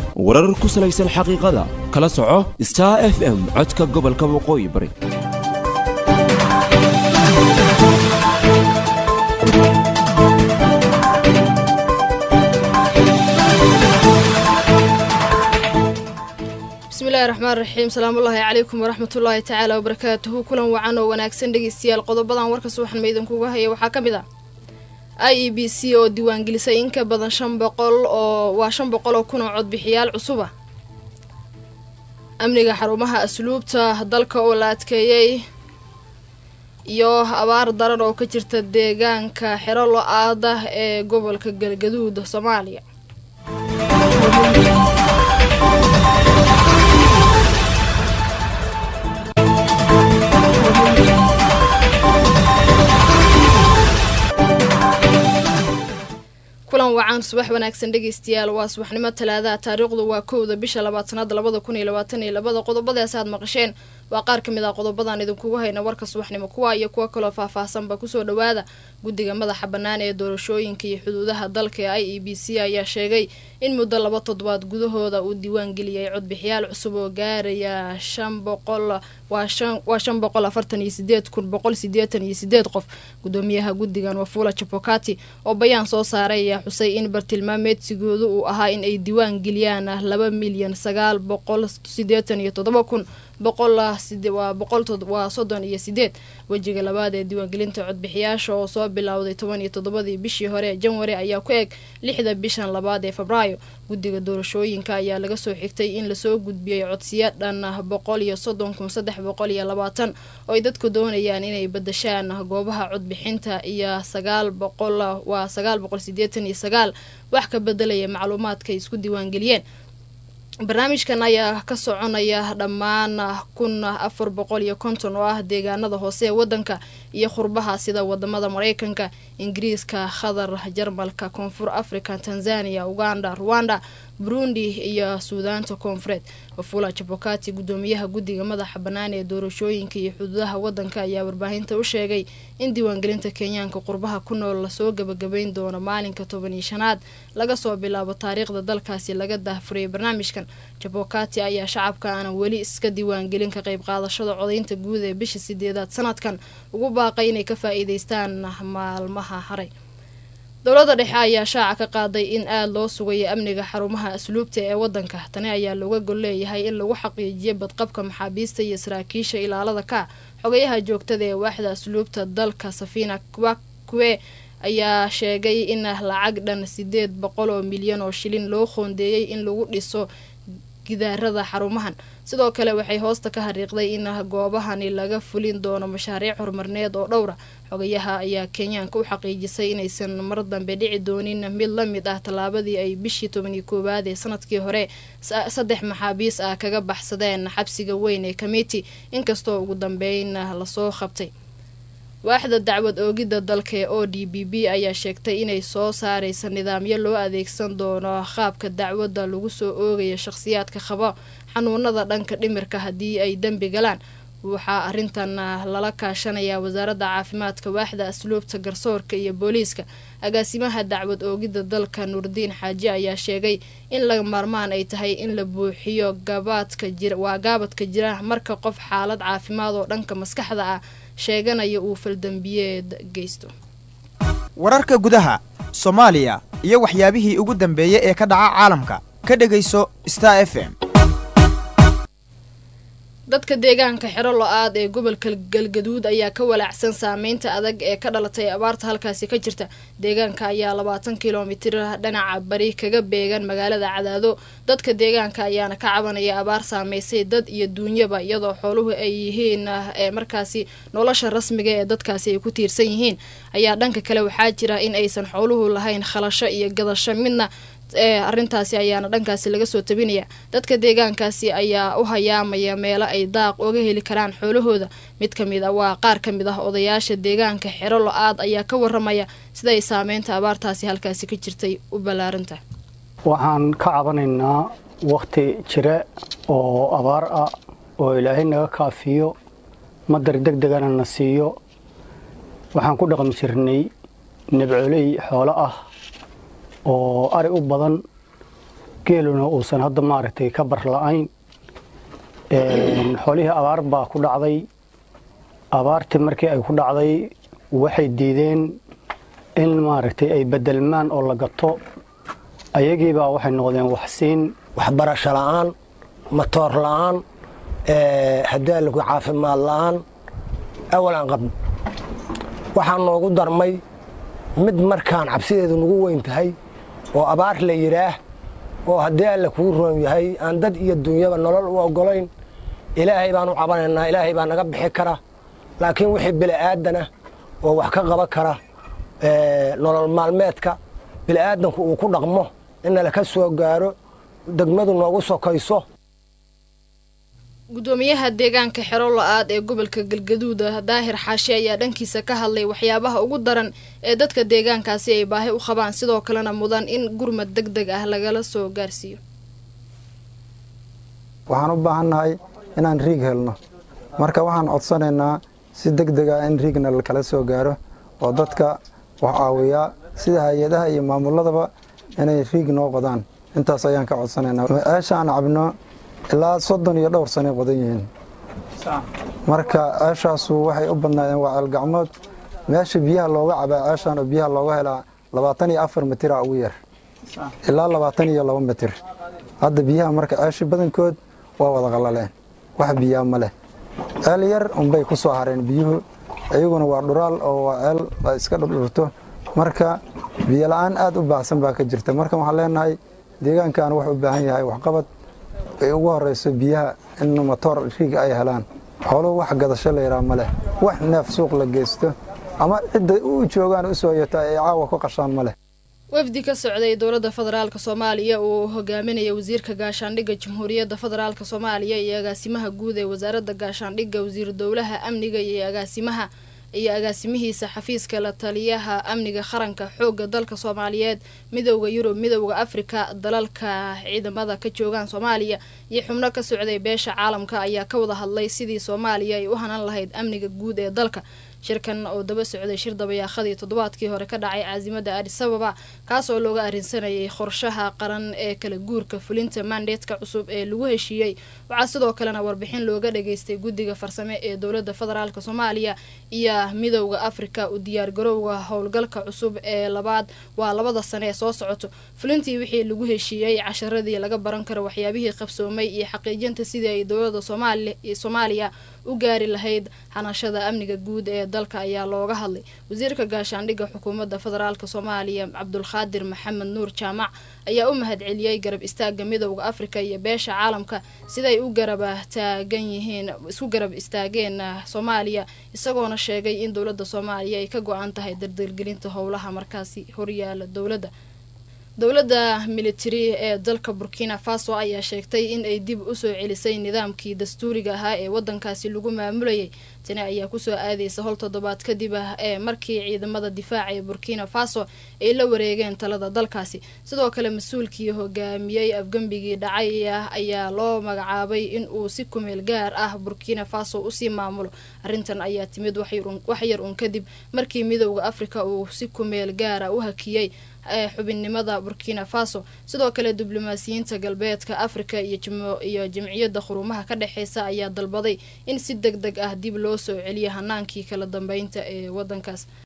warar ku salaysan xaqiiqada kala soco star f m codka gobolka waqooyi bari bismillahi raxmaan raxiim salaamullaahi calaykum waraxmatullaahi tacaala wabarakaatuhu kulan wacan oo wanaagsan dhegeystayaal qodobadan warka subaxan maydinkuga haya waxaa ka mid ah i e b c oo diiwaangelisay in ka badan shan boqol oo waa shan boqol oo kun oo codbixiyaal cusub ah amniga xarumaha asluubta dalka oo la adkeeyey iyo abaar daran oo ka jirta deegaanka xero lo-aada ee gobolka galgaduud soomaaliya kulan wacan subax wanaagsan dhegeystayaal waa subaxnimo talaadaha taariikhdu waa kowda bisha labaatanaad labada kun iyo labaatan iyo labada qodobadaas aad maqasheen waa qaar ka mid ah qodobadan idinkugu hayna warka subaxnimo kuwa iyo kuwo kaloo faahfaahsanba kusoo dhawaada guddiga madaxa bannaan ee doorashooyinka iyo xuduudaha dalka ee i e b c ayaa sheegay in muddo laba toddobaad gudahooda uu diiwaan geliyay codbixiyaal cusub oo gaaraya shan boqol waa shan boqol afartan iyo sideed kun boqol sideetan iyo sideed qof gudoomiyaha guddigan wafula jabokati oo bayaan soo saaray ayaa xusay in bartilmaameedsigoodu uu ahaa in ay diiwaan geliyaan laba milyan sagaal boqol sideetan iyo toddoba kun boqolwaa boqolwaa soddon iyo sideed wejiga labaad ee diiwaangelinta codbixiyaasha oo soo bilowday toban iyo toddobadii bishii hore ee janwari ayaa ku eg lixda bishan labaad ee febraayo guddiga doorashooyinka ayaa laga soo xigtay in lasoo gudbiyey codsiya dhan boqol iyo soddon kun saddex boqol iyo labaatan oo ay dadku doonayaan inay badashaan goobaha codbixinta iyo sagaal boqol waa sagaal boqol sideetan iyo sagaal wax ka bedelaya macluumaadka ay isku diiwaangeliyeen barnaamijkan ayaa ka soconaya dhammaan kun afar boqol iyo konton oo ah deegaanada hoose ee wadanka iyo khurbaha sida wadamada mareykanka ingiriiska qatar jarmalka koonfur africa tanzania uganda ruwanda burundi iyo suudaanta koonfureed wafula jabokati gudoomiyaha guddiga madaxa bannaan ee doorashooyinka iyo xuduudaha wadanka ayaa warbaahinta u sheegay in diiwaangelinta kenyaanka qurbaha ku nool lasoo gabagabeyn doono maalinka toban iyo shanaad laga soo bilaabo taariikhda dalkaasi laga daahfuriyay barnaamijkan jabokati ayaa shacabka aanan weli iska diiwaangelin ka qayb qaadashada codaynta guud ee bisha sideedaad sanadkan ugu baaqay inay ka faa-iideystaan maalmaha haray dowladda dhexe ayaa shaaca ka qaaday in aada loo sugayo amniga xarumaha asluubta ee wadanka tani ayaa looga gol leeyahay in lagu xaqiijiyo badqabka maxaabiista iyo saraakiisha ilaalada ka xogayaha joogtada ee waaxda asluubta dalka safina kwakwe ayaa sheegay in lacag dhan sideed boqol oo milyan oo shilin loo qoondeeyey in lagu dhiso gidaarada xarumahan sidoo kale waxay hoosta ka hariiqday in goobahani laga fulin doono mashaariic horumarneed oo dhowra xogayaha ayaa kenyaanka u xaqiijisay inaysan mar dambe dhici doonin mid la mid ah tallaabadii ay bishii tobaniyo koowaad ee sanadkii hore saddex maxaabiis ah kaga baxsadeen xabsiga weyn ee comiti inkastoo ugu dambeyn lasoo qabtay waaxda dacwad oogidda dalka ee o d b b ayaa sheegtay inay soo saareysa nidaamyo loo adeegsan doono qaabka dacwadda lagu soo oogaya shaqhsiyaadka qaba xanuunada dhanka dhimirka haddii ay dembi galaan waxaa arrintan lala kaashanayaa wasaaradda caafimaadka waaxda asluubta garsoorka iyo booliiska agaasimaha dacwad oogidda dalka nuurdiin xaaji ayaa sheegay in laga maarmaan ay tahay in la buuxiyo gabaadka jir waa gaabadka jira marka qof xaalad caafimaad oo dhanka maskaxda ah sheeganaya uu faldambiyeed geysto wararka gudaha soomaaliya iyo waxyaabihii ugu dambeeyey ee ka dhaca caalamka ka dhegayso star f m dadka deegaanka xero lo-aad ee gobolka galgaduud ayaa ka walaacsan saameynta adag ee ka dhalatay abaarta halkaasi ka jirta deegaanka ayaa labaatan kilomitir dhinaca bari kaga beegan magaalada cadaado dadka deegaanka ayaana ka cabanaya abaar saameysay dad iyo duunyaba iyadoo xooluhu ay yihiin ee markaasi nolosha rasmiga ee dadkaasi ay ku tiirsan yihiin ayaa dhanka kale waxaa jira in aysan xooluhu lahayn khalasho iyo gadasho midna ee arrintaasi ayaana dhankaasi laga soo tabinaya dadka deegaankaasi ayaa u hayaamaya meelo ay daaq oga heli karaan xoolahooda mid ka mid a waa qaar ka mid ah odayaasha deegaanka xero lo-aad ayaa ka waramaya sida ay saameynta abaartaasi halkaasi ka jirtay u ballaaranta waxaan ka cabanaynaa wakhti jire oo abaar ah oo ilaahay naga kaafiyo madar deg degana na siiyo waxaan ku dhaqmi jirnay nabcoley xoolo ah oo ari u badan geeluna uusan hadda maaragtay ka bar la-ayn xoolihii abaar baa ku dhacday abaartii markii ay ku dhacday waxay diideen in maaragtay ay bedelmaan oo la gato ayagiibaa waxay noqdeen waxsiin waxbarasho la'aan matoor la'aan hadaalku caafimaad la'aan awal aan qabno waxaa noogu darmay mid markaan cabsideedu nagu weyn tahay oo abaar la yidhaah oo haddii alle kuu roon yahay aan dad iyo dunyaba nolol u oggolayn ilaahay baan u cabanaynaa ilaahay baa naga bixi kara laakiin wixii bili'aadana oo wax ka qaban kara nolol maalmeedka bili'aadanku uu ku dhaqmo inala ka soo gaaro degmadu noogu sokayso gudoomiyaha deegaanka xero la-aad ee gobolka galgaduuda daahir xaashi ayaa dhankiisa ka hadlay waxyaabaha ugu daran ee dadka deegaankaasi ay baahi u qabaan sidoo kalena mudan in gurmad deg deg ah lagala soo gaarsiiyo waxaan u baahannahay inaan riig helno marka waxaan codsanaynaa si deg deg ah in riigna lakala soo gaaro oo dadka wax caawiyaa sida hay-adaha iyo maamuladaba inay riig noo qodaan intaas ayaan ka codsanaynaa ceesha aan cabno ilaa soddon iyo dhowr sanay qodan yihiin marka ceeshaasu waxay u badnaayeen waa ceelgacmood meesha biyaha looga cabaa ceeshaan oo biyaha looga helaa labaatan iyo afar mitira ugu yar ilaa labaatan iyo laba mitir hadda biyaha marka ceeshi badankood waa wada qallaleen wax biyaa ma leh ceel yar unbay ku soo hareen biyuhu iyaguna waa dhuraal oo waa ceel la iska dhurdhurto marka biyo la-aan aad u baahsan baa ka jirta marka waxaan leenahay deegaankan wuxuu u baahan yahay waxqabad ay ugu horeyso biyaha in matoor riig ay helaan xooluhu wax gadasho la yidhaha ma leh wax neef suuq la geysto ama cidda u joogaan u soo yata ay caawa ku qashaan ma leh wafdi ka socday dowladda federaalk soomaaliya uu hogaaminaya wasiirka gaashaandhigga jamhuuriyadda federaalk soomaaliya iyo agaasimaha guud ee wasaaradda gaashaandhigga wasiir dowlaha amniga iyo agaasimaha iyo agaasimihiisa xafiiska la taliyaha amniga qaranka xoogga dalka soomaaliyeed midowda yurub midowda afrika dalalka ciidamada ka joogaan soomaaliya iyo xubno ka socday beesha caalamka ayaa ka wada hadlay sidii soomaaliya ay u hanan lahayd amniga guud ee dalka shirkan oo daba socday shir dabayaaqadii toddobaadkii hore ka dhacay caasimada adis ababa kaas oo looga arrinsanayay qorshaha qaran ee kala guurka fulinta mandeetka cusub ee lagu heshiiyey waxaa sidoo kalena warbixin looga dhageystay guddiga farsame ee dowladda federaalk soomaaliya iyo midowda afrika u diyaargarowga howlgalka cusub ee labaad waa labada sane ee soo socoto fulintii wixii lagu heshiiyey casharadii laga baran karo waxyaabihii qabsoomay iyo xaqiijinta sidii ay dowladda soomaaliya u gaari lahayd hanashada amniga guud ee dalka ayaa looga hadlay wasiirka gaashaandhigga xukuumadda federaalk soomaaliya cabdulqaadir maxamed nuur jaamac ayaa u mahadceliyey garab istaaga midowda afrika iyo beesha caalamka siday u garaba taagan yihiin isku garab istaageen soomaaliya isagoona sheegay in dowladda soomaaliya ay ka go-an tahay dardargelinta howlaha markaasi horyaala dowladda dowladda militari ee dalka burkina faso ayaa sheegtay in ay dib usoo celisay nidaamkii dastuuriga ahaa ee wadankaasi lagu maamulayay tani ayaa kusoo aadeysa hol toddobaad kadib ah ee markii ciidamada difaaca ee burkina faso ay la wareegeen talada dalkaasi sidoo kale mas-uulkii hogaamiyey afgembigii dhacay ayaa loo magacaabay in uu si kumeel gaar ah burkina faso usii maamulo arrintan ayaa timid wax yar un kadib markii midowda afrika uu si kumeel gaara u hakiyey ee xubinnimada burkina faso sidoo kale diblomaasiyiinta galbeedka afrika iyo jamciyadda qurumaha ka dhexeysa ayaa dalbaday in si deg deg ah dib loo soo celiyo hanaankii kala dambeynta ee wadankaas